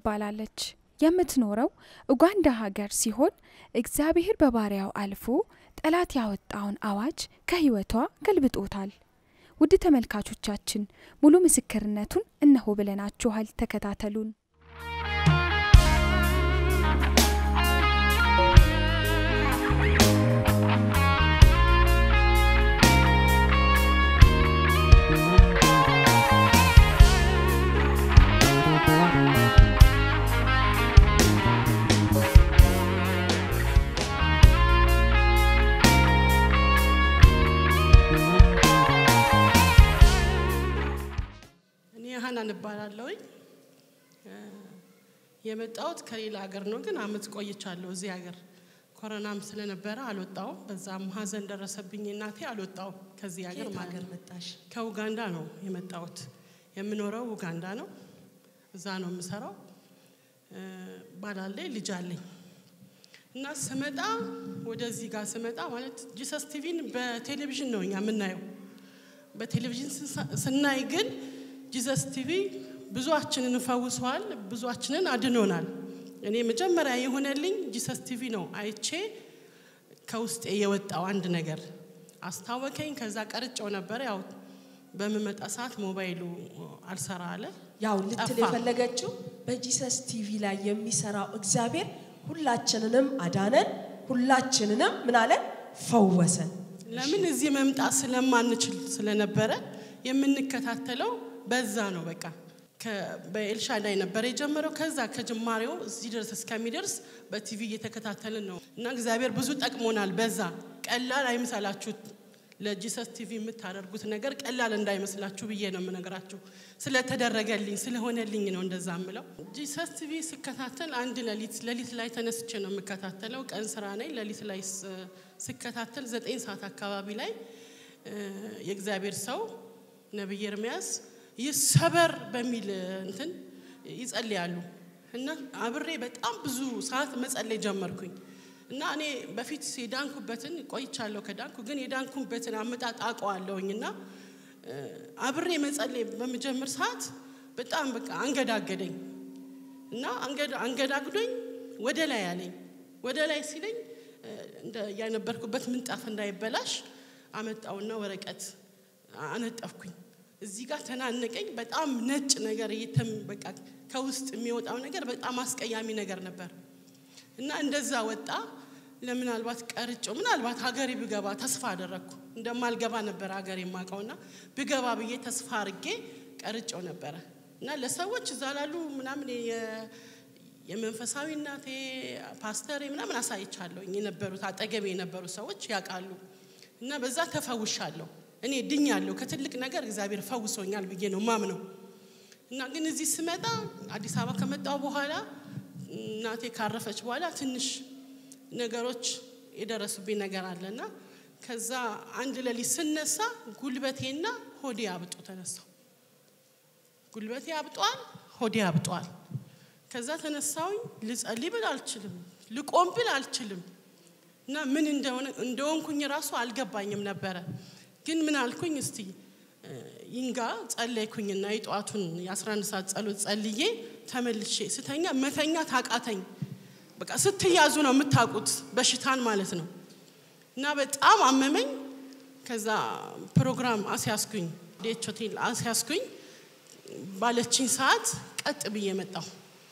ትባላለች። የምትኖረው ኡጋንዳ ሀገር ሲሆን እግዚአብሔር በባሪያው አልፎ ጠላት ያወጣውን አዋጅ ከህይወቷ ገልብጦታል። ውድ ተመልካቾቻችን ሙሉ ምስክርነቱን እነሆ ብለናችኋል። ተከታተሉን። እኔ ሀናን እባላለሁኝ። የመጣሁት ከሌላ ሀገር ነው፣ ግን አመት ቆይቻለሁ እዚህ ሀገር። ኮሮናም ስለነበረ አልወጣውም። በዛም ሀዘን ደረሰብኝ እናቴ፣ አልወጣውም ከዚህ ሀገር ከየት ማለት ሀገር ነው። መጣሽ? ከኡጋንዳ ነው የመጣሁት። የምኖረው ኡጋንዳ ነው። እዛ ነው የምሰራው። እ፣ ባል አለኝ፣ ልጅ አለኝ እና ስመጣ ወደዚህ ጋር ስመጣ ማለት ጂሰስ ቲቪን በቴሌቪዥን ነው እኛ የምናየው። በቴሌቪዥን ስንሳ- ስናይ ግን ጂሰስ ቲቪ ብዙዎቻችንን ፈውሷል፣ ብዙዎቻችንን አድኖናል። እኔ መጀመሪያ የሆነልኝ ጂሰስ ቲቪ ነው አይቼ ከውስጤ የወጣው አንድ ነገር አስታወከኝ። ከዛ ቀርጨው ነበር። ያው በምመጣ ሰዓት ሞባይሉ አልሰራ አለ። ያው ልትል ጠፋ። የፈለገችው በጂሰስ ቲቪ ላይ የሚሰራው እግዚአብሔር ሁላችንንም አዳነን፣ ሁላችንንም ምን አለን ፈወሰን። ለምን እዚህ መምጣት ስለማንችል ስለነበረ የምንከታተለው በዛ ነው። በቃ ከ- በኤልሻዳይ ነበር የጀመረው። ከዛ ከጅማሬው እዚህ ድረስ እስከሚደርስ በቲቪ እየተከታተልን ነው እና እግዚአብሔር ብዙ ጠቅሞናል። በዛ ቀላል አይምሰላችሁ። ለጂሰስ ቲቪ የምታደርጉት ነገር ቀላል እንዳይመስላችሁ ብዬ ነው የምነግራችሁ። ስለተደረገልኝ ስለሆነልኝ ነው እንደዛ ምለው። ጂሰስ ቲቪ ስከታተል አንድ ሌሊት ሌሊት ላይ ተነስቼ ነው የምከታተለው። ቀን ስራ ነኝ። ሌሊት ላይ ስ- ስከታተል ዘጠኝ ሰዓት አካባቢ ላይ እ፣ የእግዚአብሔር ሰው ነቢይ ኤርምያስ ይሰበር በሚል እንትን ይጸልያሉ እና አብሬ በጣም ብዙ ሰዓት መጸለይ ጀመርኩኝ እና እኔ በፊት የዳንኩበትን ቆይቻለሁ ከዳንኩ ግን የዳንኩበትን አመጣጥ አውቀዋለሁኝ እና እ፣ አብሬ መጸለይ በምጀምር ሰዓት በጣም በቃ አንገዳገደኝ እና አንገዳ- አንገዳግዶኝ ወደ ላይ አለኝ። ወደ ላይ ሲለኝ እ፣ እንደ ያነበርኩበት ምንጣፍ እንዳይበላሽ አመጣውና ወረቀት አነጠፍኩኝ። እዚህ ጋር ተናነቀኝ። በጣም ነጭ ነገር እየተም በቃ ከውስጥ የሚወጣው ነገር በጣም አስቀያሚ ነገር ነበር እና እንደዛ ወጣ። ለምናልባት ቀርጮ ምናልባት ሀገሬ ብገባ ተስፋ አደረግኩ። እንደማልገባ ነበር ሀገሬ የማውቀውና ብገባ ብዬ ተስፋ አድርጌ ቀርጮ ነበረ እና ለሰዎች እዛ ላሉ ምናምን የ- የመንፈሳዊ እናቴ ፓስተሬ ምናምን አሳይቻለሁኝ። የነበሩት አጠገቤ የነበሩ ሰዎች ያውቃሉ እና በዛ ተፈውሻለሁ። እኔ ድኛለሁ። ከትልቅ ነገር እግዚአብሔር ፈውሶኛል ብዬ ነው ማምነው። እና ግን እዚህ ስመጣ አዲስ አበባ ከመጣው በኋላ እናቴ ካረፈች በኋላ ትንሽ ነገሮች የደረሱብኝ ነገር አለና ከዛ አንድ ሌሊት ስነሳ ጉልበቴና ሆዴ አብጦ ተነሳው። ጉልበቴ አብጧል፣ ሆዴ አብጧል። ከዛ ተነሳውኝ ልጸልይ ብል አልችልም፣ ልቆም ብል አልችልም እና ምን እንደሆነ እንደሆንኩኝ ራሱ አልገባኝም ነበረ። ግን ምን አልኩኝ እስቲ እ፣ ይንጋ ጸለይኩኝና የጠዋቱን የ11 ሰዓት ጸሎት ጸልዬ ተመልሼ ስተኛ መተኛ ታቃተኝ። በቃ ስትያዙ ነው የምታውቁት በሽታን ማለት ነው። እና በጣም አመመኝ። ከዛ ፕሮግራም አስያዝኩኝ፣ ዴች ሆቴል አስያዝኩኝ። ባለችኝ ሰዓት ቀጥ ብዬ መጣሁ።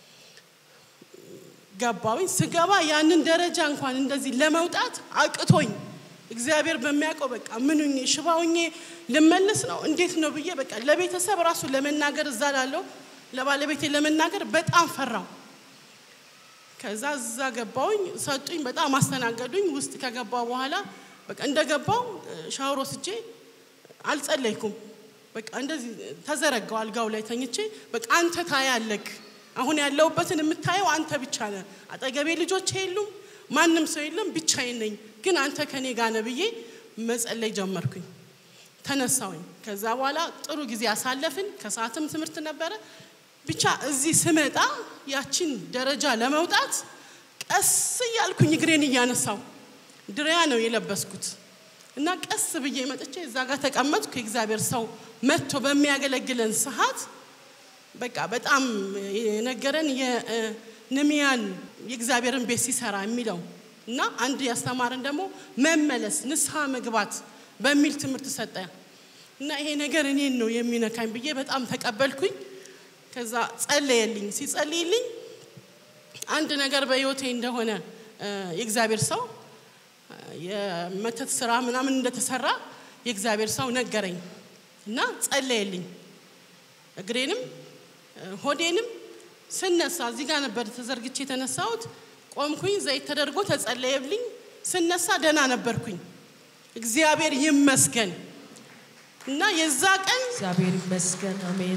ገባሁኝ። ስገባ ያንን ደረጃ እንኳን እንደዚህ ለመውጣት አቅቶኝ እግዚአብሔር በሚያውቀው በቃ ምኑኜ ሽባውኜ ልመለስ ነው እንዴት ነው ብዬ በቃ ለቤተሰብ ራሱ ለመናገር እዛ ላለው ለባለቤቴ ለመናገር በጣም ፈራው። ከዛ እዛ ገባውኝ ሰጡኝ፣ በጣም አስተናገዱኝ። ውስጥ ከገባው በኋላ በቃ እንደገባው ሻወር ወስጄ አልጸለይኩም። በቃ እንደዚህ ተዘረጋው አልጋው ላይ ተኝቼ በቃ አንተ ታያለክ፣ አሁን ያለሁበትን የምታየው አንተ ብቻ ነህ። አጠገቤ ልጆች የሉም፣ ማንም ሰው የለም፣ ብቻዬን ነኝ። ግን አንተ ከኔ ጋር ነህ ብዬ መጸለይ ጀመርኩኝ። ተነሳውኝ። ከዛ በኋላ ጥሩ ጊዜ አሳለፍን። ከሰዓትም ትምህርት ነበረ። ብቻ እዚህ ስመጣ ያችን ደረጃ ለመውጣት ቀስ እያልኩኝ እግሬን እያነሳው ድሪያ ነው የለበስኩት እና ቀስ ብዬ መጥቼ እዛ ጋር ተቀመጥኩ። የእግዚአብሔር ሰው መጥቶ በሚያገለግለን ሰዓት በቃ በጣም የነገረን የንሚያን የእግዚአብሔርን ቤት ሲሰራ የሚለው እና አንድ ያስተማረን ደግሞ መመለስ ንስሐ መግባት በሚል ትምህርት ሰጠ እና ይሄ ነገር እኔን ነው የሚነካኝ ብዬ በጣም ተቀበልኩኝ። ከዛ ጸለየልኝ። ሲጸልይልኝ አንድ ነገር በህይወቴ እንደሆነ የእግዚአብሔር ሰው የመተት ስራ ምናምን እንደተሰራ የእግዚአብሔር ሰው ነገረኝ እና ጸለየልኝ። እግሬንም ሆዴንም ስነሳ እዚህ ጋር ነበር ተዘርግቼ የተነሳሁት። ቆምኩኝ፣ ዘይት ተደርጎ ተጸለየልኝ። ስነሳ ደህና ነበርኩኝ። እግዚአብሔር ይመስገን እና የዛ ቀን እግዚአብሔር ይመስገን። አሜን።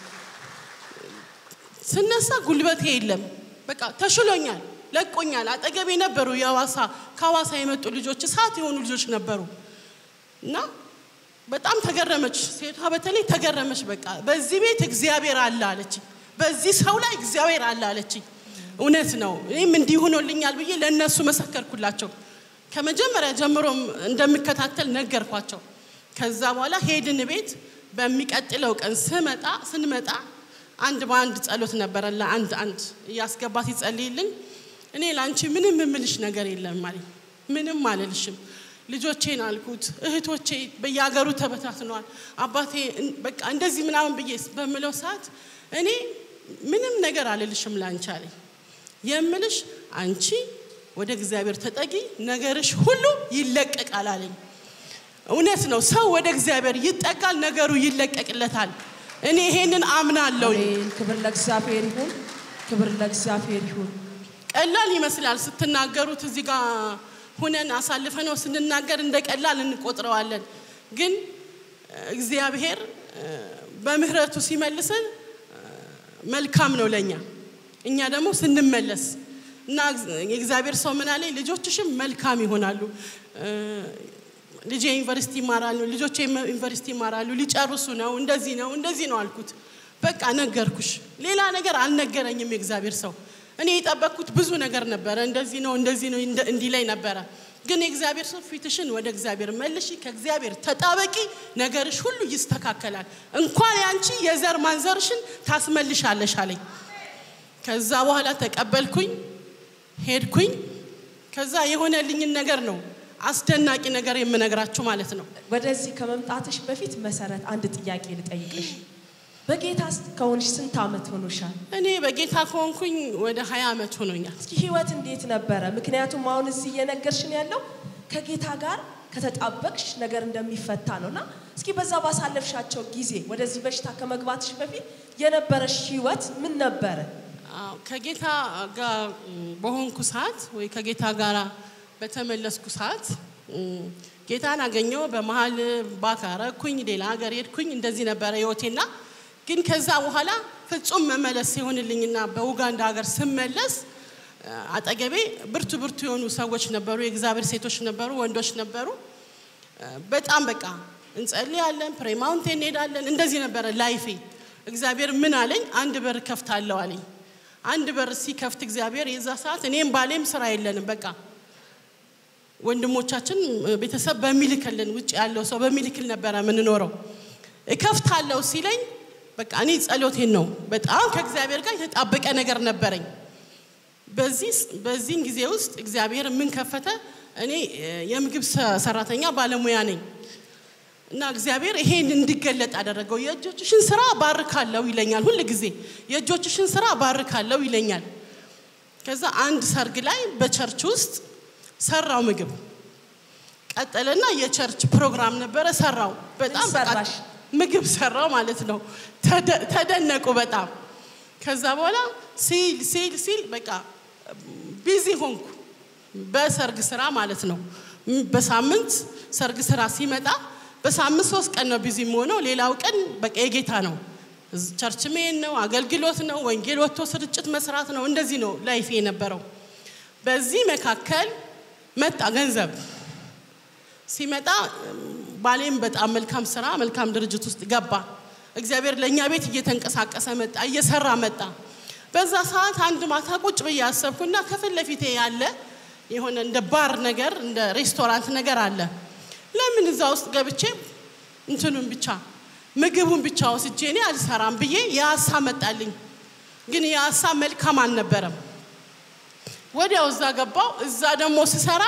ስነሳ ጉልበቴ የለም። በቃ ተሽሎኛል፣ ለቆኛል። አጠገቤ ነበሩ የሐዋሳ ከሐዋሳ የመጡ ልጆች እሳት የሆኑ ልጆች ነበሩ እና በጣም ተገረመች። ሴቷ በተለይ ተገረመች። በቃ በዚህ ቤት እግዚአብሔር አለ አለች። በዚህ ሰው ላይ እግዚአብሔር አለ አለች። እውነት ነው። እኔም እንዲህ ሆኖልኛል ብዬ ለእነሱ መሰከርኩላቸው። ከመጀመሪያ ጀምሮም እንደምከታተል ነገርኳቸው። ከዛ በኋላ ሄድን ቤት። በሚቀጥለው ቀን ስመጣ ስንመጣ አንድ በአንድ ጸሎት ነበረ ለአንድ አንድ እያስገባት ይጸልይልኝ። እኔ ለአንቺ ምንም የምልሽ ነገር የለም አለኝ። ምንም አልልሽም ልጆቼን አልኩት። እህቶቼ በየሀገሩ ተበታትነዋል። አባቴ በቃ እንደዚህ ምናምን ብዬ በምለው ሰዓት እኔ ምንም ነገር አልልሽም ላንቺ አለኝ። የምልሽ አንቺ ወደ እግዚአብሔር ተጠጊ፣ ነገርሽ ሁሉ ይለቀቃል አለኝ። እውነት ነው። ሰው ወደ እግዚአብሔር ይጠጋል፣ ነገሩ ይለቀቅለታል። እኔ ይሄንን አምናለሁ። አሜን። ክብር ለእግዚአብሔር ይሁን። ክብር ለእግዚአብሔር ይሁን። ቀላል ይመስላል ስትናገሩት እዚህ ጋር ሁነን አሳልፈ ነው ስንናገር እንደ ቀላል እንቆጥረዋለን። ግን እግዚአብሔር በምህረቱ ሲመልሰን መልካም ነው ለእኛ። እኛ ደግሞ ስንመለስ እና የእግዚአብሔር ሰው ምን አለኝ፣ ልጆችሽም መልካም ይሆናሉ። ልጄ ዩኒቨርሲቲ ይማራሉ፣ ልጆቼ ዩኒቨርሲቲ ይማራሉ፣ ሊጨርሱ ነው፣ እንደዚህ ነው፣ እንደዚህ ነው አልኩት። በቃ ነገርኩሽ። ሌላ ነገር አልነገረኝም የእግዚአብሔር ሰው። እኔ የጠበቅኩት ብዙ ነገር ነበረ። እንደዚህ ነው እንደዚህ ነው እንዲህ ላይ ነበረ። ግን የእግዚአብሔር ሰው ፊትሽን ወደ እግዚአብሔር መልሺ፣ ከእግዚአብሔር ተጣበቂ፣ ነገርሽ ሁሉ ይስተካከላል። እንኳን ያንቺ የዘር ማንዘርሽን ታስመልሻለሽ አለኝ። ከዛ በኋላ ተቀበልኩኝ፣ ሄድኩኝ። ከዛ የሆነልኝን ነገር ነው አስደናቂ ነገር የምነግራችሁ ማለት ነው። ወደዚህ ከመምጣትሽ በፊት መሰረት አንድ ጥያቄ ልጠይቅሽ። በጌታ ከሆንሽ ስንት ዓመት ሆኖሻል? እኔ በጌታ ከሆንኩኝ ወደ ሀያ ዓመት ሆኖኛል። እስኪ ህይወት እንዴት ነበረ? ምክንያቱም አሁን እዚህ እየነገርሽን ያለው ከጌታ ጋር ከተጣበቅሽ ነገር እንደሚፈታ ነው እና እስኪ በዛ ባሳለፍሻቸው ጊዜ ወደዚህ በሽታ ከመግባትሽ በፊት የነበረሽ ህይወት ምን ነበረ? አዎ፣ ከጌታ ጋር በሆንኩ ሰዓት ወይ ከጌታ ጋር በተመለስኩ ሰዓት ጌታን አገኘው። በመሀል ባካረኩኝ ሌላ ሀገር ሄድኩኝ። እንደዚህ ነበረ ህይወቴና ግን ከዛ በኋላ ፍጹም መመለስ ሲሆንልኝና በኡጋንዳ ሀገር ስመለስ አጠገቤ ብርቱ ብርቱ የሆኑ ሰዎች ነበሩ። የእግዚአብሔር ሴቶች ነበሩ፣ ወንዶች ነበሩ። በጣም በቃ እንጸልያለን፣ ፕሬ ማውንቴን እንሄዳለን። እንደዚህ ነበረ ላይፌ። እግዚአብሔር ምን አለኝ? አንድ በር ከፍታለሁ አለኝ። አንድ በር ሲከፍት እግዚአብሔር የዛ ሰዓት እኔም ባሌም ስራ የለንም በቃ ወንድሞቻችን ቤተሰብ በሚልክልን ውጭ ያለው ሰው በሚልክል ነበረ የምንኖረው። እከፍታለሁ ሲለኝ በቃ እኔ ጸሎቴን ነው። በጣም ከእግዚአብሔር ጋር የተጣበቀ ነገር ነበረኝ። በዚህ በዚህን ጊዜ ውስጥ እግዚአብሔር ምን ከፈተ? እኔ የምግብ ሰራተኛ ባለሙያ ነኝ እና እግዚአብሔር ይሄን እንዲገለጥ አደረገው። የእጆችሽን ስራ ባርካለሁ ይለኛል። ሁል ጊዜ የእጆችሽን ስራ ባርካለሁ ይለኛል። ከዛ አንድ ሰርግ ላይ በቸርች ውስጥ ሰራው ምግብ ቀጠለና የቸርች ፕሮግራም ነበረ። ሰራው በጣም በቃ ሰራሽ? ምግብ ሰራው ማለት ነው። ተደነቁ በጣም። ከዛ በኋላ ሲል ሲል ሲል በቃ ቢዚ ሆንኩ በሰርግ ስራ ማለት ነው። በሳምንት ሰርግ ስራ ሲመጣ በሳምንት ሶስት ቀን ነው ቢዚ የምሆነው። ሌላው ቀን በቃ የጌታ ነው። ቸርች መሄድ ነው፣ አገልግሎት ነው፣ ወንጌል ወጥቶ ስርጭት መስራት ነው። እንደዚህ ነው ላይፍ የነበረው። በዚህ መካከል መጣ ገንዘብ ሲመጣ ባሌም በጣም መልካም ስራ መልካም ድርጅት ውስጥ ገባ። እግዚአብሔር ለእኛ ቤት እየተንቀሳቀሰ መጣ፣ እየሰራ መጣ። በዛ ሰዓት አንድ ማታ ቁጭ ብዬ አሰብኩና ከፊት ለፊቴ ያለ የሆነ እንደ ባር ነገር እንደ ሬስቶራንት ነገር አለ። ለምን እዛ ውስጥ ገብቼ እንትኑን ብቻ ምግቡን ብቻ ወስጄ እኔ አልሰራም ብዬ የሀሳብ መጣልኝ። ግን የሀሳብ መልካም አልነበረም። ወዲያው እዛ ገባው። እዛ ደግሞ ስሰራ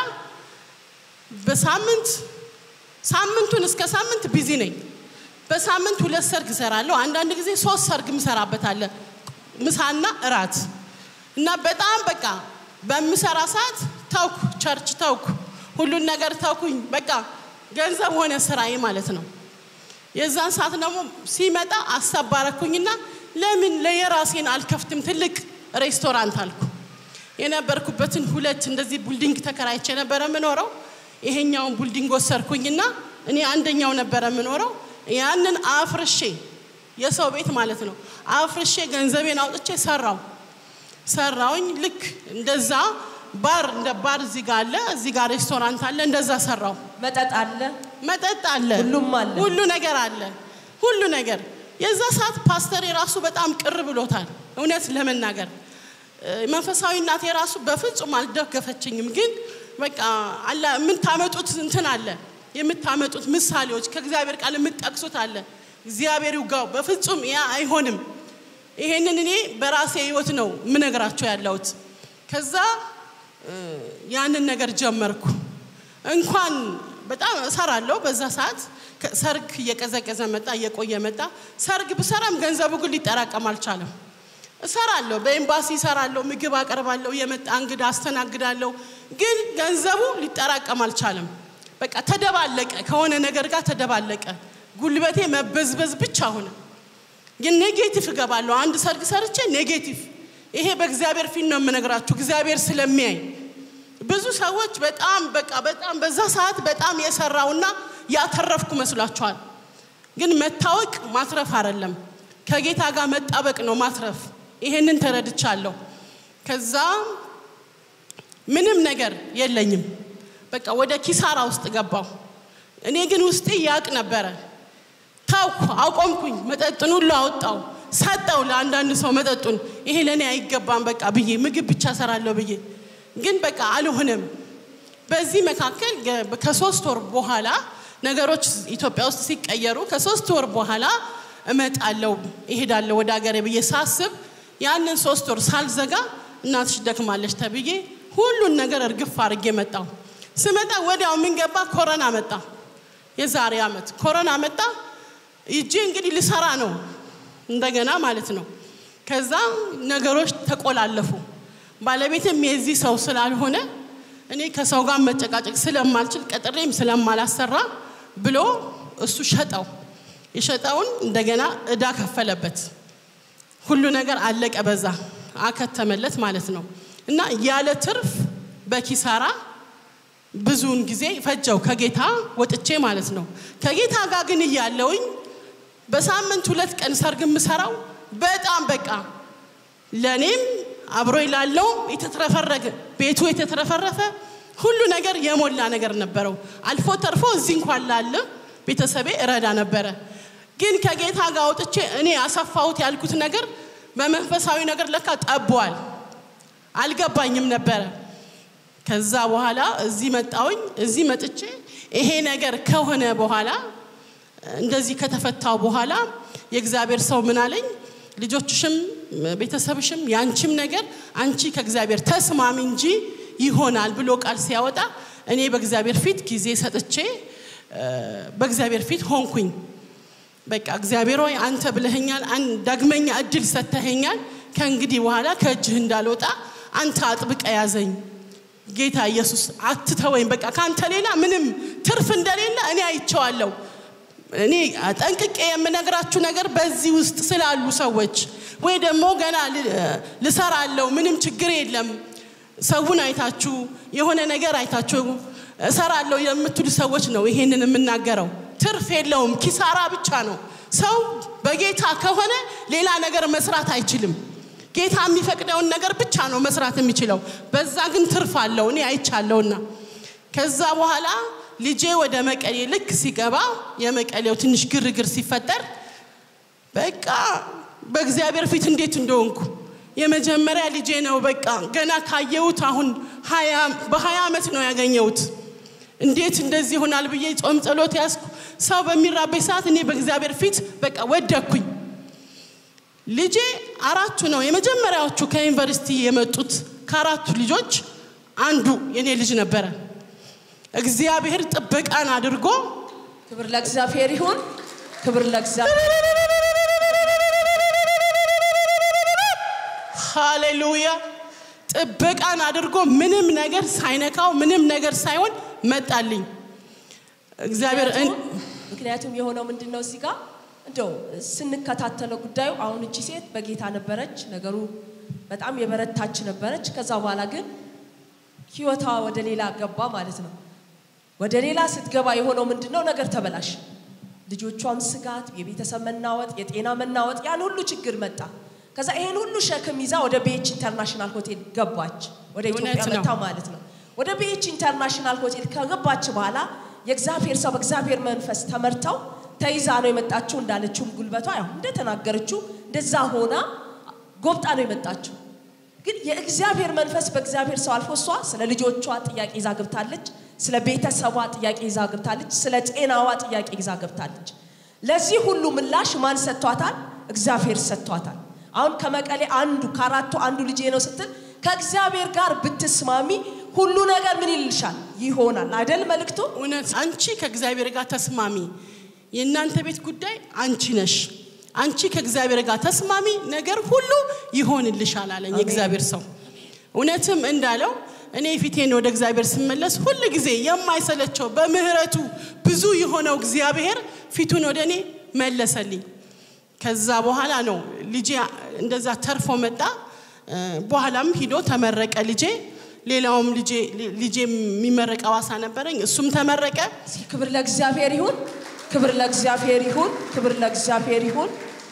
በሳምንት ሳምንቱን እስከ ሳምንት ቢዚ ነኝ። በሳምንት ሁለት ሰርግ እሰራለሁ። አንዳንድ ጊዜ ሶስት ሰርግ ምሰራበት አለ፣ ምሳና እራት እና በጣም በቃ በምሰራ ሰዓት ተውኩ፣ ቸርች ተውኩ፣ ሁሉን ነገር ተውኩኝ። በቃ ገንዘብ ሆነ ስራዬ ማለት ነው። የዛን ሰዓት ደግሞ ሲመጣ አሳባረኩኝና ለምን ለየራሴን አልከፍትም ትልቅ ሬስቶራንት አልኩ። የነበርኩበትን ሁለት እንደዚህ ቡልዲንግ ተከራይቼ ነበረ የምኖረው። ይሄኛውን ቡልዲንግ ወሰርኩኝና እኔ አንደኛው ነበረ የምኖረው። ያንን አፍርሼ የሰው ቤት ማለት ነው አፍርሼ ገንዘቤን አውጥቼ ሰራው ሰራውኝ። ልክ እንደዛ ባር እንደ ባር እዚህ ጋር አለ፣ እዚህ ጋር ሬስቶራንት አለ። እንደዛ ሰራው። መጠጥ አለ። መጠጥ አለ፣ ሁሉም አለ። ሁሉ ነገር አለ፣ ሁሉ ነገር። የዛ ሰዓት ፓስተር የራሱ በጣም ቅር ብሎታል። እውነት ለመናገር እ፣ መንፈሳዊ እናቴ የራሱ በፍጹም አልደገፈችኝም። ግን በቃ አለ የምታመጡት እንትን አለ የምታመጡት ምሳሌዎች ከእግዚአብሔር ቃል የምትጠቅሱት አለ። እግዚአብሔር ይውጋው። በፍጹም ያ አይሆንም። ይሄንን እኔ በራሴ ህይወት ነው የምነግራቸው ያለሁት። ከዛ እ፣ ያንን ነገር ጀመርኩ። እንኳን በጣም እሰራለሁ በዛ ሰዓት ከ- ሰርግ እየቀዘቀዘ መጣ፣ እየቆየ መጣ። ሰርግ ብሰራም ገንዘቡ ግን ሊጠራቀም አልቻለም። እሰራለሁ፣ በኤምባሲ እሰራለሁ፣ ምግብ አቀርባለሁ፣ የመጣ እንግዳ አስተናግዳለሁ። ግን ገንዘቡ ሊጠራቀም አልቻለም። በቃ ተደባለቀ፣ ከሆነ ነገር ጋር ተደባለቀ። ጉልበቴ መበዝበዝ ብቻ ሆነ። ግን ኔጌቲቭ እገባለሁ። አንድ ሰርግ ሰርቼ ኔጌቲቭ። ይሄ በእግዚአብሔር ፊት ነው የምነግራችሁ፣ እግዚአብሔር ስለሚያይ ብዙ ሰዎች በጣም በቃ በጣም በዛ ሰዓት በጣም የሰራውና ያተረፍኩ መስሏቸዋል። ግን መታወቅ ማትረፍ አይደለም፣ ከጌታ ጋር መጣበቅ ነው ማትረፍ። ይሄንን ተረድቻለሁ። ከዛ ምንም ነገር የለኝም፣ በቃ ወደ ኪሳራ ውስጥ ገባሁ። እኔ ግን ውስጤ ያቅ ነበረ። ታውኩ፣ አቆምኩኝ። መጠጡን ሁሉ አወጣው፣ ሰጠው ለአንዳንድ ሰው መጠጡን። ይሄ ለእኔ አይገባም በቃ ብዬ ምግብ ብቻ ሰራለሁ ብዬ ግን በቃ አልሆነም። በዚህ መካከል ገ- ከሶስት ወር በኋላ ነገሮች ኢትዮጵያ ውስጥ ሲቀየሩ ከሶስት ወር በኋላ እመጣለሁ እሄዳለሁ ወደ ሀገሬ ብዬ ሳስብ ያንን ሶስት ወር ሳልዘጋ እናትሽ ደክማለች ተብዬ ሁሉን ነገር እርግፍ አድርጌ መጣሁ። ስመጣ ወዲያው ምን ገባ? ኮረና መጣ። የዛሬ ዓመት ኮረና መጣ። ይጄ እንግዲህ ልሰራ ነው እንደገና ማለት ነው። ከዛ ነገሮች ተቆላለፉ። ባለቤትም የዚህ ሰው ስላልሆነ እኔ ከሰው ጋር መጨቃጨቅ ስለማልችል ቀጥሬም ስለማላሰራ ብሎ እሱ ሸጠው። የሸጠውን እንደገና እዳ ከፈለበት። ሁሉ ነገር አለቀ፣ በዛ አከተመለት ማለት ነው። እና ያለ ትርፍ በኪሳራ ብዙውን ጊዜ ፈጀው ከጌታ ወጥቼ ማለት ነው። ከጌታ ጋር ግን እያለውኝ በሳምንት ሁለት ቀን ሰርግ የምሰራው በጣም በቃ ለእኔም አብሮ ላለው የተትረፈረገ ቤቱ የተትረፈረፈ ሁሉ ነገር የሞላ ነገር ነበረው። አልፎ ተርፎ እዚህ እንኳን ላለ ቤተሰቤ እረዳ ነበረ። ግን ከጌታ ጋር ወጥቼ እኔ ያሰፋሁት ያልኩት ነገር በመንፈሳዊ ነገር ለካ ጠቧል። አልገባኝም ነበረ። ከዛ በኋላ እዚህ መጣውኝ። እዚህ መጥቼ ይሄ ነገር ከሆነ በኋላ እንደዚህ ከተፈታው በኋላ የእግዚአብሔር ሰው ምን አለኝ? ልጆችሽም ቤተሰብሽም ያንቺም ነገር አንቺ ከእግዚአብሔር ተስማሚ እንጂ ይሆናል ብሎ ቃል ሲያወጣ እኔ በእግዚአብሔር ፊት ጊዜ ሰጥቼ እ፣ በእግዚአብሔር ፊት ሆንኩኝ። በቃ እግዚአብሔር ሆይ አንተ ብለኸኛል፣ አን- ዳግመኛ እድል ሰጥተኸኛል። ከእንግዲህ በኋላ ከእጅህ እንዳልወጣ አንተ አጥብቀ ያዘኝ። ጌታ ኢየሱስ አትተወኝ። በቃ ከአንተ ሌላ ምንም ትርፍ እንደሌለ እኔ አይቼዋለሁ። እኔ ጠንቅቄ የምነግራችሁ ነገር በዚህ ውስጥ ስላሉ ሰዎች ወይ ደግሞ ገና ል- ልሰራለሁ ምንም ችግር የለም ሰውን አይታችሁ የሆነ ነገር አይታችሁ እሰራለሁ የምትሉ ሰዎች ነው ይሄንን የምናገረው። ትርፍ የለውም፣ ኪሳራ ብቻ ነው። ሰው በጌታ ከሆነ ሌላ ነገር መስራት አይችልም። ጌታ የሚፈቅደውን ነገር ብቻ ነው መስራት የሚችለው። በዛ ግን ትርፍ አለው፣ እኔ አይቻለሁና። ከዛ በኋላ ልጄ ወደ መቀሌ ልክ ሲገባ የመቀሌው ትንሽ ግርግር ሲፈጠር በቃ በእግዚአብሔር ፊት እንዴት እንደሆንኩ የመጀመሪያ ልጄ ነው። በቃ ገና ካየሁት አሁን ሀያ- በሀያ ዓመት ነው ያገኘሁት እንዴት እንደዚህ ይሆናል ብዬ ጾም ጸሎት ያዝኩ። ሰው በሚራበኝ ሰዓት እኔ በእግዚአብሔር ፊት በቃ ወደኩኝ። ልጄ አራቱ ነው የመጀመሪያዎቹ ከዩኒቨርሲቲ የመጡት ከአራቱ ልጆች አንዱ የኔ ልጅ ነበረ። እግዚአብሔር ጥበቃን አድርጎ ክብር ለእግዚአብሔር ይሁን። ክብር ለእግዚአብሔር ሃሌሉያ ጥበቃን አድርጎ ምንም ነገር ሳይነካው ምንም ነገር ሳይሆን መጣልኝ። እግዚአብሔር እን- ምክንያቱም የሆነው ምንድን ነው እዚህ ጋር እንደው ስንከታተለው ጉዳዩ አሁን እቺ ሴት በጌታ ነበረች፣ ነገሩ በጣም የበረታች ነበረች። ከዛ በኋላ ግን ህይወቷ ወደ ሌላ ገባ ማለት ነው። ወደ ሌላ ስትገባ የሆነው ምንድን ነው? ነገር ተበላሽ። ልጆቿም ስጋት፣ የቤተሰብ መናወጥ፣ የጤና መናወጥ፣ ያን ሁሉ ችግር መጣ። ከዛ ይሄን ሁሉ ሸክም ይዛ ወደ ቤች ኢንተርናሽናል ሆቴል ገባች። ወደ ኢትዮጵያ እውነት ነው። መታ ማለት ነው። ወደ ቤች ኢንተርናሽናል ሆቴል ከገባች በኋላ የእግዚአብሔር ሰው በእግዚአብሔር መንፈስ ተመርተው ተይዛ ነው የመጣችው። እንዳለችውም ጉልበቷ ያው እንደተናገረችው እንደዛ ሆና ጎብጣ ነው የመጣችው። ግን የእግዚአብሔር መንፈስ በእግዚአብሔር ሰው አልፎ እሷ ስለ ልጆቿ ጥያቄ ይዛ ገብታለች። ስለ ቤተሰቧ ጥያቄ ይዛ ገብታለች። ስለ ጤናዋ ጥያቄ ይዛ ገብታለች። ለዚህ ሁሉ ምላሽ ማን ሰጥቷታል? እግዚአብሔር ሰጥቷታል። አሁን ከመቀሌ አንዱ ከአራቱ አንዱ ልጄ ነው ስትል ከእግዚአብሔር ጋር ብትስማሚ ሁሉ ነገር ምን ይልሻል? ይሆናል አይደል መልእክቱ? እውነት አንቺ ከእግዚአብሔር ጋር ተስማሚ። የእናንተ ቤት ጉዳይ አንቺ ነሽ። አንቺ ከእግዚአብሔር ጋር ተስማሚ፣ ነገር ሁሉ ይሆንልሻል አለኝ የእግዚአብሔር ሰው። እውነትም እንዳለው እኔ ፊቴን ወደ እግዚአብሔር ስመለስ ሁል ጊዜ የማይሰለቸው በምህረቱ ብዙ የሆነው እግዚአብሔር ፊቱን ወደ እኔ መለሰልኝ። ከዛ በኋላ ነው ልጄ እንደዛ ተርፎ መጣ። እ፣ በኋላም ሂዶ ተመረቀ ልጄ። ሌላውም ልጄ ልጄ የሚመረቅ አዋሳ ነበረኝ፣ እሱም ተመረቀ። እስኪ ክብር ለእግዚአብሔር ይሁን፣ ክብር ለእግዚአብሔር ይሁን፣ ክብር ለእግዚአብሔር ይሁን።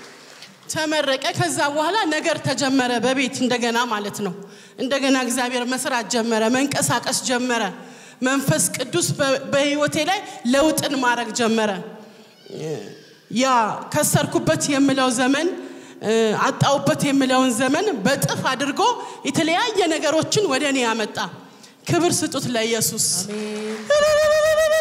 ተመረቀ። ከዛ በኋላ ነገር ተጀመረ በቤት እንደገና ማለት ነው። እንደገና እግዚአብሔር መስራት ጀመረ፣ መንቀሳቀስ ጀመረ። መንፈስ ቅዱስ በ- በህይወቴ ላይ ለውጥን ማድረግ ጀመረ። ያ ከሰርኩበት የምለው ዘመን እ፣ አጣውበት የምለውን ዘመን በጥፍ አድርጎ የተለያየ ነገሮችን ወደ እኔ ያመጣ። ክብር ስጡት ለኢየሱስ። አሜን።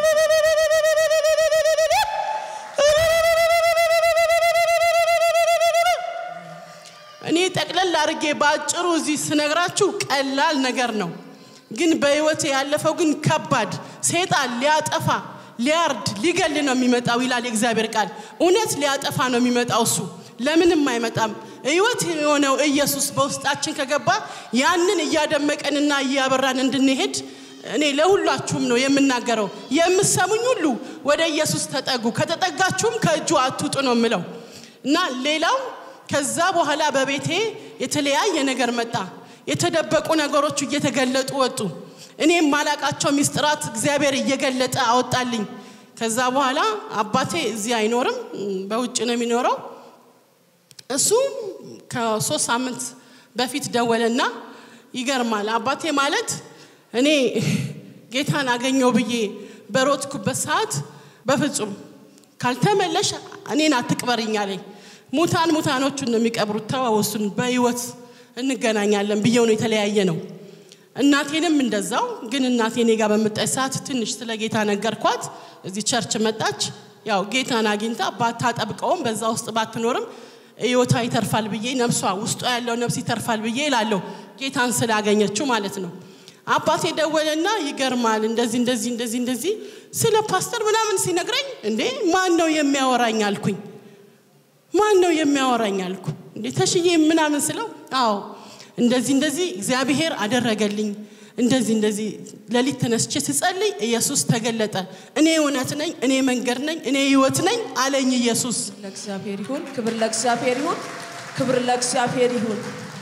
እኔ ጠቅለል አድርጌ በአጭሩ እዚህ ስነግራችሁ ቀላል ነገር ነው፣ ግን በህይወት ያለፈው ግን ከባድ ሴጣን ሊያጠፋ ሊያርድ ሊገል ነው የሚመጣው ይላል የእግዚአብሔር ቃል። እውነት ሊያጠፋ ነው የሚመጣው እሱ ለምንም አይመጣም። ህይወት የሆነው ኢየሱስ በውስጣችን ከገባ ያንን እያደመቀንና እያበራን እንድንሄድ እኔ ለሁላችሁም ነው የምናገረው። የምሰሙኝ ሁሉ ወደ ኢየሱስ ተጠጉ፣ ከተጠጋችሁም ከእጁ አትውጡ ነው የምለው እና ሌላው ከዛ በኋላ በቤቴ የተለያየ ነገር መጣ። የተደበቁ ነገሮች እየተገለጡ ወጡ። እኔ የማላቃቸው ሚስጥራት እግዚአብሔር እየገለጠ አወጣልኝ። ከዛ በኋላ አባቴ እዚህ አይኖርም፣ በውጭ ነው የሚኖረው። እሱ ከሶስት ሳምንት በፊት ደወለና ይገርማል። አባቴ ማለት እኔ ጌታን አገኘው ብዬ በሮጥኩበት ሰዓት በፍጹም ካልተመለሽ እኔን አትቅበርኝ አለኝ። ሙታን ሙታኖቹን ነው የሚቀብሩት፣ ተዋወሱን በህይወት እንገናኛለን ብዬው ነው የተለያየ ነው። እናቴንም እንደዛው። ግን እናቴ እኔ ጋር በምጣች ሰዓት ትንሽ ስለ ጌታ ነገርኳት። እዚህ ቸርች መጣች። ያው ጌታን አግኝታ ባታጠብቀውም በዛ ውስጥ ባትኖርም ህይወቷ ይተርፋል ብዬ ነፍሷ ውስጧ ያለው ነፍስ ይተርፋል ብዬ እላለሁ። ጌታን ስላገኘችው ማለት ነው። አባቴ ደወለና ይገርማል፣ እንደዚህ እንደዚህ እንደዚህ እንደዚህ ስለ ፓስተር ምናምን ሲነግረኝ እንዴ ማን ነው የሚያወራኝ አልኩኝ። ማን ነው የሚያወራኝ አልኩ። እንዴ ተሽዬ ምናምን ስለው አዎ እንደዚህ እንደዚህ እግዚአብሔር አደረገልኝ እንደዚህ እንደዚህ ሌሊት ተነስቼ ስጸልይ ኢየሱስ ተገለጠ። እኔ እውነት ነኝ፣ እኔ መንገድ ነኝ፣ እኔ ህይወት ነኝ አለኝ ኢየሱስ። ለእግዚአብሔር ይሁን፣ ክብር ለእግዚአብሔር ይሁን፣ ክብር ለእግዚአብሔር ይሁን።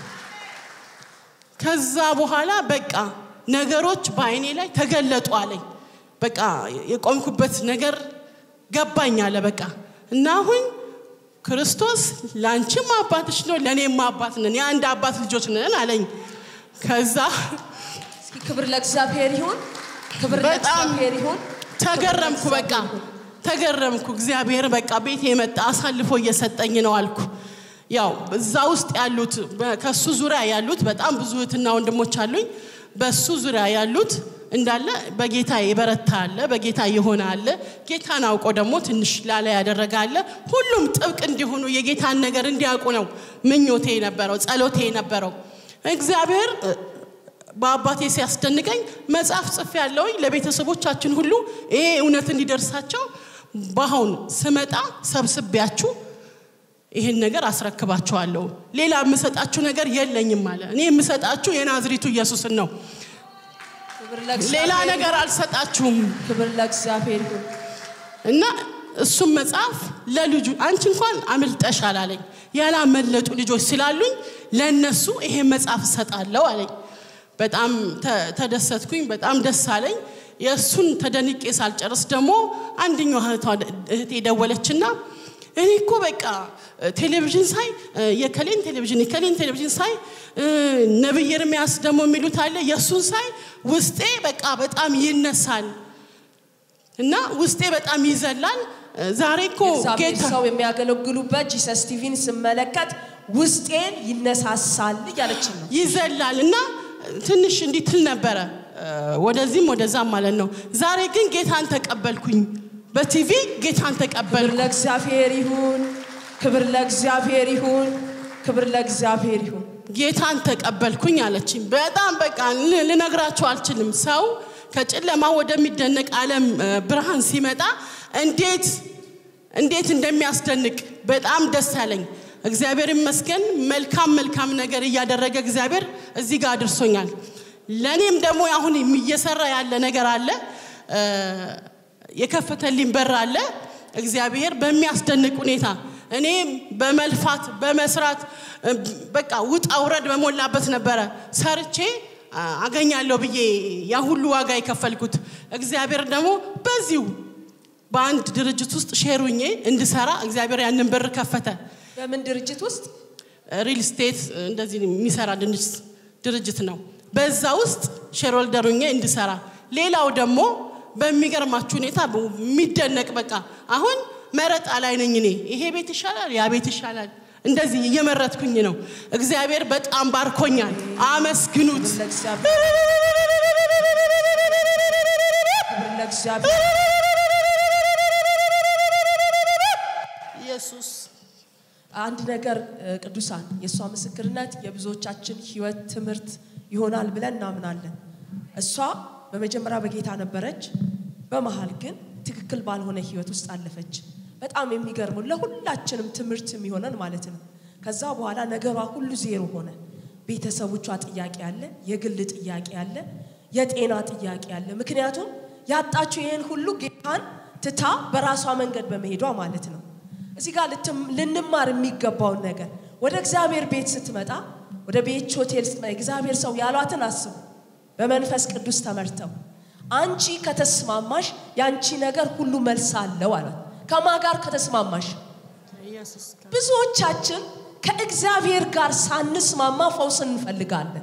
ከዛ በኋላ በቃ ነገሮች በአይኔ ላይ ተገለጡ አለኝ። በቃ የቆምኩበት ነገር ገባኝ አለ በቃ እና አሁን ክርስቶስ ለአንቺም አባትሽ ነው ለእኔም አባት ነን፣ የአንድ አባት ልጆች ነን አለኝ። ከዛ እስኪ ክብር ለእግዚአብሔር ይሁን፣ ክብር በጣም ለእግዚአብሔር ይሁን። ተገረምኩ። በቃ ተገረምኩ። እግዚአብሔር በቃ ቤት የመጣ አሳልፎ እየሰጠኝ ነው አልኩ። ያው እዛ ውስጥ ያሉት በ- ከሱ ዙሪያ ያሉት በጣም ብዙ እህትና ወንድሞች አሉኝ። በሱ ዙሪያ ያሉት እንዳለ በጌታ የበረታ አለ፣ በጌታ የሆነ አለ፣ ጌታን አውቆ ደግሞ ትንሽ ላላ ያደረገ አለ። ሁሉም ጥብቅ እንዲሆኑ የጌታን ነገር እንዲያውቁ ነው ምኞቴ የነበረው ጸሎቴ የነበረው። እግዚአብሔር እ፣ በአባቴ ሲያስደንቀኝ መጽሐፍ ጽፌ ያለውኝ ለቤተሰቦቻችን ሁሉ ይሄ እውነት እንዲደርሳቸው በአሁን ስመጣ ሰብስቤያችሁ ይህን ነገር አስረክባችኋለሁ። ሌላ የምሰጣችሁ ነገር የለኝም አለ። እኔ የምሰጣችሁ የናዝሪቱ ኢየሱስን ነው። ክብር ሌላ ለእግዚአብሔር ነገር አልሰጣችሁም። ክብር ለእግዚአብሔር ይሁን። እና እሱም መጽሐፍ ለልጁ አንቺ እንኳን አምልጠሻል አለኝ። ያላመለጡ ልጆች ስላሉኝ ለእነሱ ይሄ መጽሐፍ እሰጣለሁ አለኝ። በጣም ተ- ተደሰትኩኝ። በጣም ደስ አለኝ። የእሱን ተደንቄ ሳልጨርስ ደግሞ አንደኛው እህቷ- እህቴ ደወለችና እኔ እኮ በቃ ቴሌቪዥን ሳይ የከሌን ቴሌቪዥን የከሌን ቴሌቪዥን ሳይ ነብይ ኤርምያስ ደግሞ የሚሉት አለ የእሱን ሳይ ውስጤ በቃ በጣም ይነሳል እና ውስጤ በጣም ይዘላል። ዛሬ እኮ እግዚአብሔር ጌታ ሰው የሚያገለግሉበት ጂሰስ ቲቪን ስመለከት ውስጤን ይነሳሳል እያለችን ነው። ይዘላል እና ትንሽ እንዲህ ትል ነበረ ወደዚህም ወደዛም ማለት ነው። ዛሬ ግን ጌታን ተቀበልኩኝ። በቲቪ ጌታን ክብር ተቀበልኩ። ለእግዚአብሔር ይሁን። ክብር ለእግዚአብሔር ይሁን። ክብር ለእግዚአብሔር ይሁን። ጌታን ተቀበልኩኝ አለችኝ። በጣም በቃ ል- ልነግራችሁ አልችልም። ሰው ከጨለማ ወደሚደነቅ ዓለም እ፣ ብርሃን ሲመጣ እንዴት እንዴት እንደሚያስደንቅ በጣም ደስ ያለኝ እግዚአብሔር ይመስገን። መልካም መልካም ነገር እያደረገ እግዚአብሔር እዚህ ጋር አድርሶኛል። ለእኔም ደግሞ አሁን እየሰራ ያለ ነገር አለ እ፣ የከፈተልኝ በር አለ። እግዚአብሔር በሚያስደንቅ ሁኔታ እኔ በመልፋት በመስራት እ፣ በቃ ውጣ ውረድ በሞላበት ነበረ ሰርቼ አ፣ አገኛለሁ ብዬ ያ ሁሉ ዋጋ የከፈልኩት። እግዚአብሔር ደግሞ በዚሁ በአንድ ድርጅት ውስጥ ሼሩኜ እንድሰራ እግዚአብሔር ያንን በር ከፈተ። በምን ድርጅት ውስጥ ሪል ስቴት እንደዚህ የሚሰራ ድንች- ድርጅት ነው። በዛ ውስጥ ሼርሆልደር ሆኜ እንድሰራ ሌላው ደግሞ በሚገርማችሁ ሁኔታ የሚደነቅ በቃ አሁን መረጣ ላይ ነኝ እኔ። ይሄ ቤት ይሻላል፣ ያ ቤት ይሻላል፣ እንደዚህ እየመረጥኩኝ ነው። እግዚአብሔር በጣም ባርኮኛል። አመስግኑት። ክብር ለእግዚአብሔር ክብር ለእግዚአብሔር ኢየሱስ አንድ ነገር እ፣ ቅዱሳን የእሷ ምስክርነት የብዙዎቻችን ህይወት ትምህርት ይሆናል ብለን እናምናለን። እሷ በመጀመሪያ በጌታ ነበረች፣ በመሀል ግን ትክክል ባልሆነ ህይወት ውስጥ አለፈች። በጣም የሚገርመው ለሁላችንም ትምህርት የሚሆነን ማለት ነው። ከዛ በኋላ ነገሯ ሁሉ ዜሮ ሆነ። ቤተሰቦቿ ጥያቄ አለ፣ የግል ጥያቄ አለ፣ የጤና ጥያቄ አለ። ምክንያቱም ያጣችው ይህን ሁሉ ጌታን ትታ በራሷ መንገድ በመሄዷ ማለት ነው። እዚህ ጋር ልትም- ልንማር የሚገባውን ነገር ወደ እግዚአብሔር ቤት ስትመጣ ወደ ቤች ሆቴል ስትመጣ እግዚአብሔር ሰው ያሏትን አስቡ። በመንፈስ ቅዱስ ተመርተው አንቺ ከተስማማሽ የአንቺ ነገር ሁሉ መልስ አለው አሏት። ከማ ጋር ከተስማማሽ ኢየሱስ ብዙዎቻችን ከእግዚአብሔር ጋር ሳንስማማ ፈውስን እንፈልጋለን።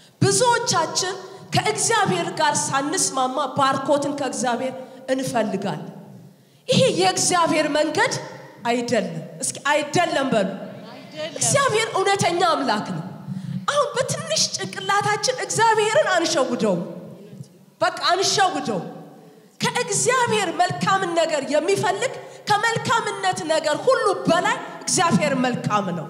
ብዙዎቻችን ከእግዚአብሔር ጋር ሳንስማማ ባርኮትን ከእግዚአብሔር እንፈልጋለን። ይሄ የእግዚአብሔር መንገድ አይደለም። እስኪ አይደለም በሉ። እግዚአብሔር እውነተኛ አምላክ ነው። አሁን በትንሽ ጭንቅላታችን እግዚአብሔርን አንሸውደውም። በቃ አንሸውደው። ከእግዚአብሔር መልካምን ነገር የሚፈልግ ከመልካምነት ነገር ሁሉ በላይ እግዚአብሔር መልካም ነው።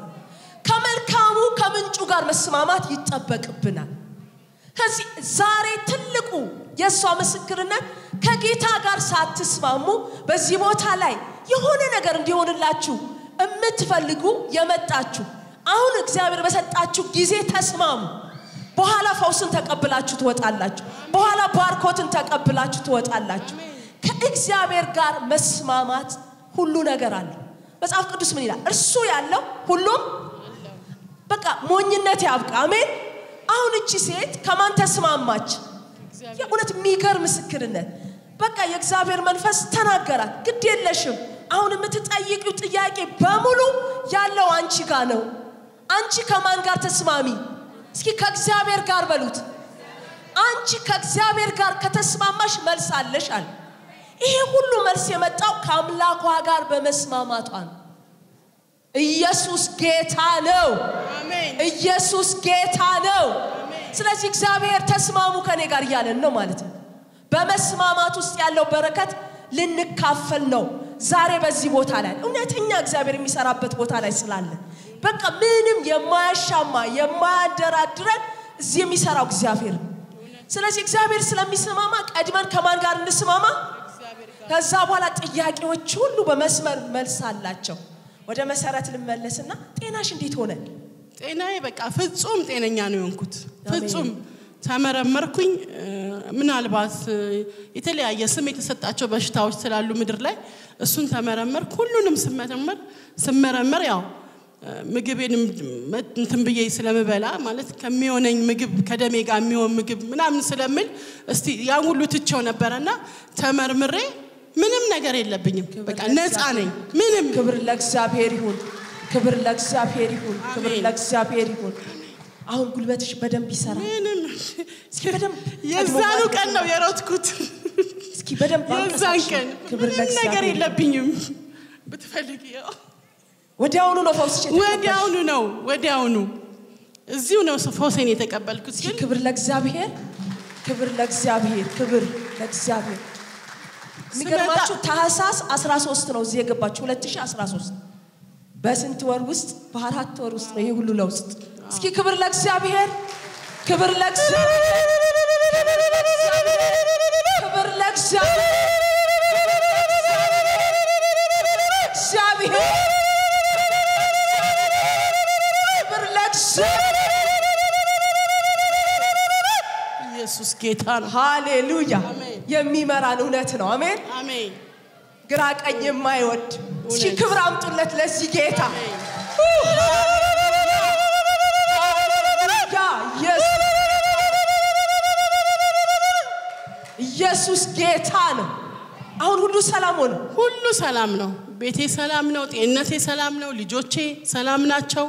ከመልካሙ ከምንጩ ጋር መስማማት ይጠበቅብናል። ከዚህ ዛሬ ትልቁ የእሷ ምስክርነት ከጌታ ጋር ሳትስማሙ በዚህ ቦታ ላይ የሆነ ነገር እንዲሆንላችሁ የምትፈልጉ የመጣችሁ አሁን እግዚአብሔር በሰጣችሁ ጊዜ ተስማሙ። በኋላ ፈውስን ተቀብላችሁ ትወጣላችሁ። በኋላ ባርኮትን ተቀብላችሁ ትወጣላችሁ። ከእግዚአብሔር ጋር መስማማት ሁሉ ነገር አለው። መጽሐፍ ቅዱስ ምን ይላል? እርሱ ያለው ሁሉም በቃ ሞኝነት ያብቃ። አሜን። አሁን እቺ ሴት ከማን ተስማማች? የእውነት የሚገርም ምስክርነት። በቃ የእግዚአብሔር መንፈስ ተናገራት። ግድ የለሽም አሁን የምትጠይቂው ጥያቄ በሙሉ ያለው አንቺ ጋር ነው። አንቺ ከማን ጋር ተስማሚ? እስኪ ከእግዚአብሔር ጋር በሉት። አንቺ ከእግዚአብሔር ጋር ከተስማማሽ መልስ አለሽ አለ። ይሄ ሁሉ መልስ የመጣው ከአምላኳ ጋር በመስማማቷ ነው። ኢየሱስ ጌታ ነው። አሜን። ኢየሱስ ጌታ ነው። ስለዚህ እግዚአብሔር ተስማሙ ከኔ ጋር እያለን ነው ማለት ነው። በመስማማት ውስጥ ያለው በረከት ልንካፈል ነው። ዛሬ በዚህ ቦታ ላይ እውነተኛ እግዚአብሔር የሚሰራበት ቦታ ላይ ስላለ በቃ ምንም የማያሻማ የማያደራድረን እዚህ የሚሰራው እግዚአብሔር ነው። ስለዚህ እግዚአብሔር ስለሚስማማ ቀድመን ከማን ጋር እንስማማ? ከዛ በኋላ ጥያቄዎች ሁሉ በመስመር መልስ አላቸው። ወደ መሰረት ልመለስና ጤናሽ እንዴት ሆነ? ጤናዬ በቃ ፍጹም ጤነኛ ነው የሆንኩት። ፍጹም ተመረመርኩኝ። እ፣ ምናልባት እ፣ የተለያየ ስም የተሰጣቸው በሽታዎች ስላሉ ምድር ላይ እሱን ተመረመርኩ። ሁሉንም ስመረመር ስመረመር ያው እ፣ ምግቤንም መ- እንትን ብዬ ስለምበላ ማለት ከሚሆነኝ ምግብ ከደሜ ጋር የሚሆን ምግብ ምናምን ስለምል እስቲ ያን ሁሉ ትቼው ነበረና ተመርምሬ ምንም ነገር የለብኝም። በቃ ነፃ ነኝ። ምንም ክብር ለእግዚአብሔር ይሁን። ክብር ለእግዚአብሔር ይሁን። ክብር አሜን። ለእግዚአብሔር ይሁን። አሁን ጉልበትሽ በደንብ ይሰራል። ምንም እስኪ በደንብ የዛኑ ቀን ነው የሮጥኩት። እስኪ በደንብ የዛን አንቀሳቅሽ። ቀን ክብር ምንም ነገር ለእግዚአብሔር ይሁን። የለብኝም። ብትፈልግ ያው ወዲያውኑ ነው ፈውስሽ የተቀበልሽ። ወዲያውኑ ነው ወዲያውኑ እዚሁ ነው ፈውሴን የተቀበልኩት። እስኪ ግን ክብር ለእግዚአብሔር፣ ክብር ለእግዚአብሔር፣ ክብር ለእግዚአብሔር። የሚገርማችሁ ታህሳስ 13 ነው እዚህ የገባችሁ 2013 በስንት ወር ውስጥ በአራት ወር ውስጥ ነው ይሄ ሁሉ ለውጥ። እስኪ ክብር ለእግዚአብሔር፣ ክብር ለእግዚአብሔር፣ ክብር ለእግዚአብሔር፣ እግዚአብሔር ክብር ለእግዚአብሔር። ኢየሱስ ጌታ ነው። ሃሌሉያ አሜን። የሚመራን እውነት ነው። አሜን። አሜን ግራ ቀኝ የማይወድ እስኪ እውነት። ክብር አምጡለት ለዚህ ጌታ። አሜን። ሃሌሉያ! ኢየሱስ- ኢየሱስ ጌታ ነው። አሁን ሁሉ ሰላም ሆነ። ሁሉ ሰላም ነው። ቤቴ ሰላም ነው። ጤንነቴ ሰላም ነው። ልጆቼ ሰላም ናቸው።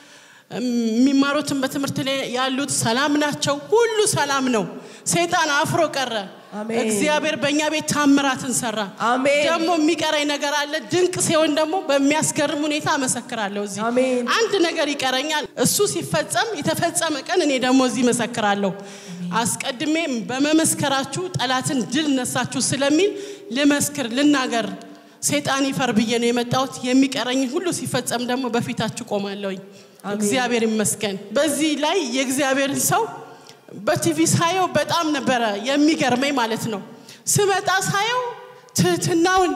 የሚማሩትን በትምህርት ላይ ያሉት ሰላም ናቸው። ሁሉ ሰላም ነው። ሰይጣን አፍሮ ቀረ። አሜን። እግዚአብሔር በእኛ ቤት ታምራትን ሰራ። አሜን። ደግሞ የሚቀረኝ ነገር አለ። ድንቅ ሲሆን ደግሞ በሚያስገርም ሁኔታ አመሰክራለሁ። እዚህ አሜን። አንድ ነገር ይቀረኛል። እሱ ሲፈጸም የተፈጸመ ቀን እኔ ደግሞ እዚህ መሰክራለሁ። አስቀድሜ በመመስከራችሁ ጠላትን ድል ነሳችሁ ስለሚል ልመስክር፣ ልናገር። ሰይጣን ይፈር ብዬ ነው የመጣሁት። የሚቀረኝ ሁሉ ሲፈጸም ደግሞ በፊታችሁ ቆማለሁኝ። አሜን። እግዚአብሔር ይመስገን። በዚህ ላይ የእግዚአብሔርን ሰው በቲቪ ሳየው በጣም ነበረ የሚገርመኝ ማለት ነው። ስመጣ ሳየው ትህትናውን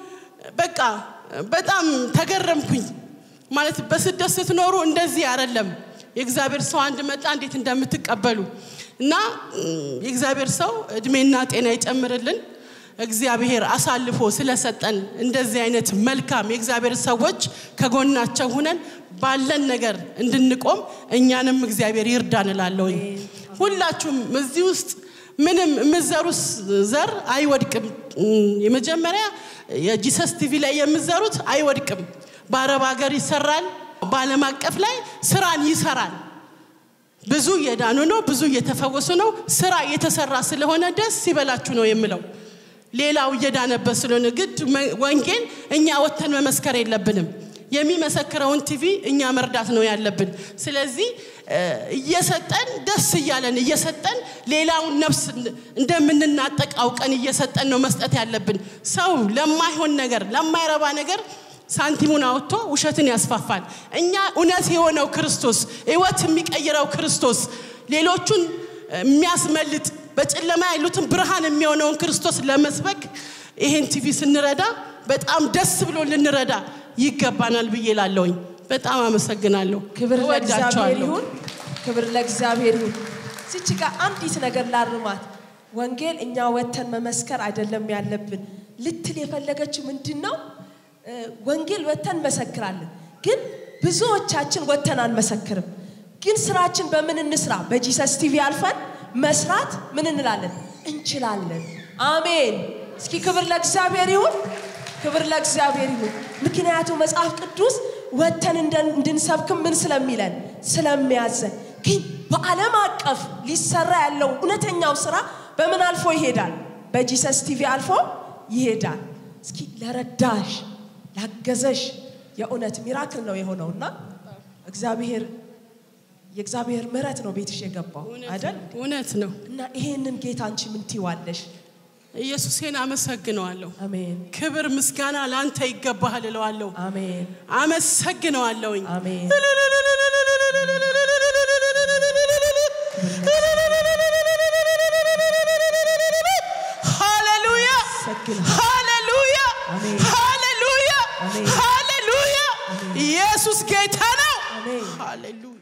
በቃ በጣም ተገረምኩኝ። ማለት በስደት ስትኖሩ እንደዚህ አይደለም። የእግዚአብሔር ሰው አንድ መጣ እንዴት እንደምትቀበሉ እና እም፣ የእግዚአብሔር ሰው እድሜና ጤና ይጨምርልን። እግዚአብሔር አሳልፎ ስለሰጠን እንደዚህ አይነት መልካም የእግዚአብሔር ሰዎች ከጎናቸው ሁነን ባለን ነገር እንድንቆም እኛንም እግዚአብሔር ይርዳን እላለሁኝ። ሁላችሁም እዚህ ውስጥ ምንም የምዘሩት ዘር አይወድቅም። እም፣ የመጀመሪያ የጂሰስ ቲቪ ላይ የምዘሩት አይወድቅም። በአረብ ሀገር ይሰራል፣ በዓለም አቀፍ ላይ ስራን ይሰራል። ብዙ እየዳኑ ነው፣ ብዙ እየተፈወሱ ነው። ስራ እየተሰራ ስለሆነ ደስ ይበላችሁ ነው የምለው። ሌላው እየዳነበት ስለሆነ ግድ መ- ወንጌል እኛ ወጥተን መመስከር የለብንም። የሚመሰክረውን ቲቪ እኛ መርዳት ነው ያለብን። ስለዚህ እ፣ እየሰጠን ደስ እያለን እየሰጠን ሌላውን ነፍስ እንደምንናጠቅ አውቀን እየሰጠን ነው መስጠት ያለብን። ሰው ለማይሆን ነገር ለማይረባ ነገር ሳንቲሙን አውጥቶ ውሸትን ያስፋፋል። እኛ እውነት የሆነው ክርስቶስ ህይወት የሚቀይረው ክርስቶስ ሌሎቹን የሚያስመልጥ በጨለማ ያሉትን ብርሃን የሚሆነውን ክርስቶስ ለመስበክ ይሄን ቲቪ ስንረዳ በጣም ደስ ብሎ ልንረዳ ይገባናል ብዬ ላለውኝ በጣም አመሰግናለሁ። ክብር ለእግዚአብሔር እወዳቸዋለሁ። ይሁን። ክብር ለእግዚአብሔር ይሁን። እዚች ጋር አንዲት ነገር ላርማት። ወንጌል እኛ ወተን መመስከር አይደለም ያለብን ልትል የፈለገችው ምንድን ነው? እ፣ ወንጌል ወተን እንመሰክራለን፣ ግን ብዙዎቻችን ወተን አንመሰክርም። ግን ስራችን በምን እንስራ? በጂሰስ ቲቪ አልፈን መስራት ምን እንላለን? እንችላለን። አሜን። እስኪ ክብር ለእግዚአብሔር ይሁን። ክብር ለእግዚአብሔር ይሁን። ምክንያቱም መጽሐፍ ቅዱስ ወተን እንደ- እንድንሰብክም ምን ስለሚለን ስለሚያዘን። ግን በዓለም አቀፍ ሊሰራ ያለው እውነተኛው ስራ በምን አልፎ ይሄዳል? በጂሰስ ቲቪ አልፎ ይሄዳል። እስኪ ለረዳሽ ላገዘሽ የእውነት ሚራክል ነው የሆነውና እግዚአብሔር የእግዚአብሔር ምሕረት ነው ቤትሽ የገባው አይደል? እውነት ነው። እና ይሄንን ጌታ አንቺ ምን ትይዋለሽ? ኢየሱሴን አመሰግነዋለሁ። አሜን ክብር ምስጋና ላንተ ይገባሃል እለዋለሁ። አሜን አመሰግነዋለሁኝ። አሜን ሃሌሉያ አመሰግንሃለሁ። ሃሌሉያ አሜን። ሃሌሉያ አሜን። ሃሌሉያ ኢየሱስ ጌታ ነው። አሜን ሃሌሉያ